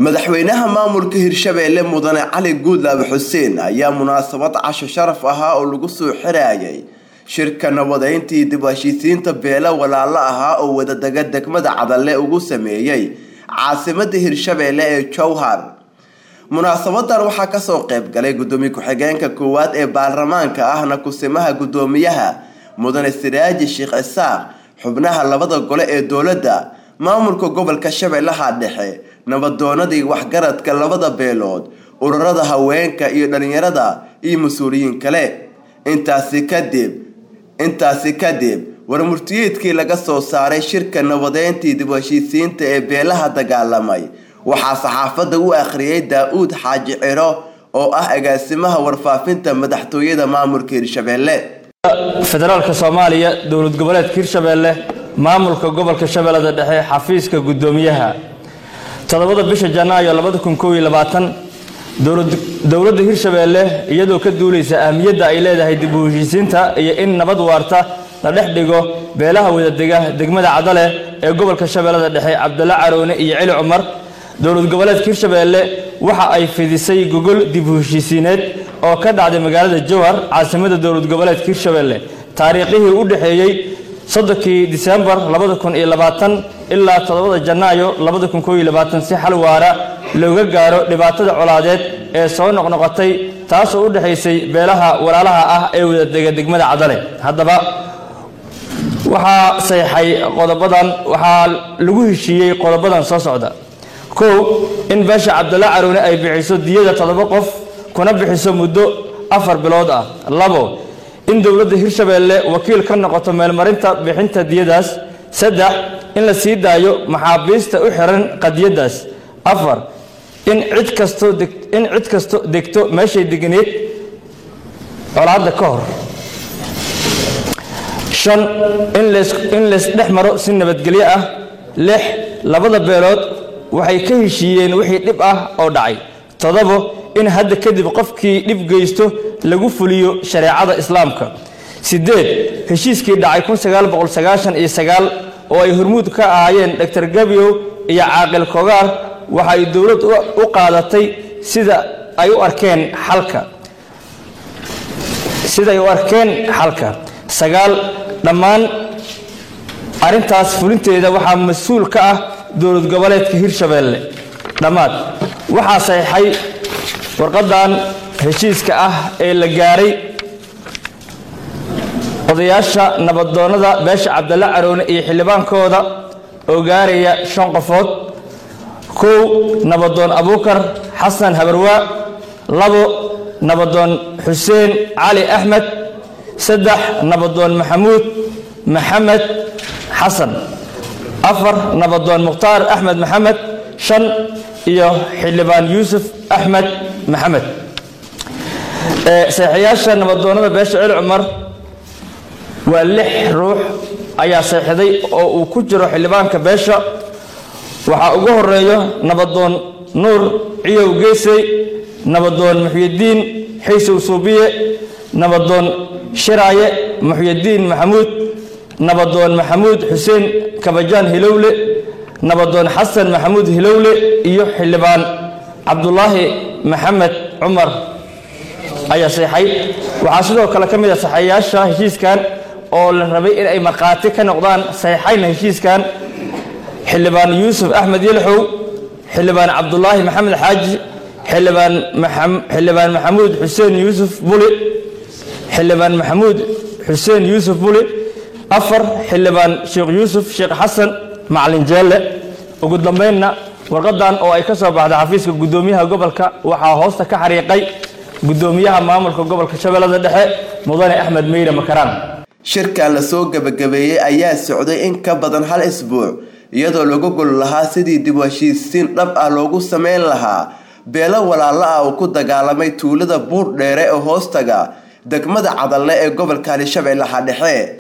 madaxweynaha maamulka hirshabeelle mudane cali guudlaabe xuseen ayaa munaasabad casho sharaf ahaa oo lagu soo xirayay shirka nabadeyntii dib u heshiisiinta beelo walaalo ahaa oo wadadega degmada cadalle ugu sameeyey caasimada hirshabeelle ee jowhar munaasabadan waxaa kasoo qayb galay gudoomiye ku-xigeenka koowaad ee baarlamaanka ahna kusimaha gudoomiyaha mudane siraaji sheekh isaaq xubnaha labada gole ee dowladda maamulka gobolka shabeellaha dhexe nabadoonadii waxgaradka labada beelood ururada haweenka iyo dhalinyarada iyo mas-uuliyiin kale intaasi kadib intaasi kadib warmurtiyeedkii laga soo saaray shirka nabadeyntii dib u heshiisiinta ee beelaha dagaalamay waxaa saxaafadda u akhriyay daa-uud xaaji ciro oo ah agaasimaha warfaafinta madaxtooyada maamulka hirshabeelle federaalka soomaaliya dowlad goboleedka hirshabeelle maamulka gobolka shabeellada dhexe xafiiska guddoomiyaha toddobada bisha janaayo labada kun koob iyo labaatan dowladda hirshabeelle iyadoo ka duulaysa ahmiyadda ay leedahay dib u heshiisiinta iyo in nabad waarta la dhex dhigo beelaha wadadega degmada cadale ee gobolka shabeellada dhexe cabdalla caroone iyo celi cumar dowlad goboleedka hirshabeelle waxa ay fidisay gogol dib u heshiisiineed oo ka dhacday magaalada jowhar caasimada dowlad goboleedka hirshabeelle taariikhihii u dhexeeyey soddonkii disembar labada kun iyo labaatan ilaa toddobada janaayo labada kun koob iyo labaatan si xal waara looga gaaro dhibaatada colaadeed ee soo noqnoqotay taasoo u dhexaysay beelaha walaalaha ah ee wadadega degmada cadale haddaba waxaa saxay qodobadan waxaa lagu heshiiyey qodobadan soo socda kow in beesha cabdalla caroone ay bixiso diyada toddoba qof kuna bixiso muddo afar bilood ah labo in dowladda hirshabeelle wakiil ka noqoto meelmarinta bixinta diyadaas saddex in la sii daayo maxaabiista u xiran qadiyadaas afar in cid kasto in cid kasto degto meeshay deganeed colaadda ka hor shan in in laysdhex maro si nabadgelyo ah lix labada beelood waxay ka heshiiyeen wixii dhib ah oo dhacay toddobo in hadda kadib qofkii dhib geysto lagu fuliyo shareecada islaamka sideed heshiiskii dhacay kun sagaal boqol sagaashan iyo sagaal oo ay hormuud ka ahaayeen doctor gabiyow iyo caaqil kogaar waxa ay dowlad u qaadatay sida ay u arkeen xalka siday u arkeen xalka sagaal dhammaan arrintaas fulinteeda waxaa mas-uul ka ah dowlad goboleedka hirshabeelle dhammaad waxaa saxeixay warqadan heshiiska ah ee la gaaray odayaasha nabadoonnada beesha cabdalle caroone iyo xildhibaankooda oo gaaraya shan qofood kow nabadoon abuukar xasan habarwaa labo nabadoon xuseen cali axmed saddex nabadoon maxamuud maxamed xasan afar nabadoon mukhtaar axmed maxamed shan iyo xildhibaan yuusuf axmed maxamed seexayaasha nabadoonnada beesha celi cumar waa lix ruux ayaa seexday oo uu ku jiro xildhibaanka beesha waxaa ugu horeeyo nabadoon nuur ciyow geesey nabadoon muxyidiin xiisow suubiye nabadoon shiraaye muxyidiin maxamuud nabadoon maxamuud xuseen kabajaan hilowle nabadoon xasan maxamuud hilowle iyo xildhibaan cabdulaahi maxamed cumar ayaa seexay waxaa sidoo kale ka mid a saxayaasha heshiiskan oo la rabay in ay markhaati ka noqdaan saxeixayna heshiiskan xildhibaan yuusuf axmed yelxow xildhibaan cabdulaahi maxamed xaaji xildhibaan xildhibaan maxamuud xuseen yuusuf buli xildhibaan maxamuud xuseen yuusuf buli afar xildhibaan sheekh yuusuf sheekh xasan macalin jeelle ugu dambaynna warqadan oo ay ka soo baxday xafiiska guddoomiyaha gobolka waxaa hoosta ka xariiqay guddoomiyaha maamulka gobolka shabeellada dhexe mudane axmed meyre makaraan shirkan lasoo gebagabeeyey ayaa socday in ka badan hal isbuuc iyadoo laga gol lahaa sidii dib u heshiisiin dhab ah loogu sameyn lahaa beelo walaalo ah oo ku dagaalamay tuulada buur dheere ee hoostaga degmada cadalle ee gobolka hirshabeellaha dhexe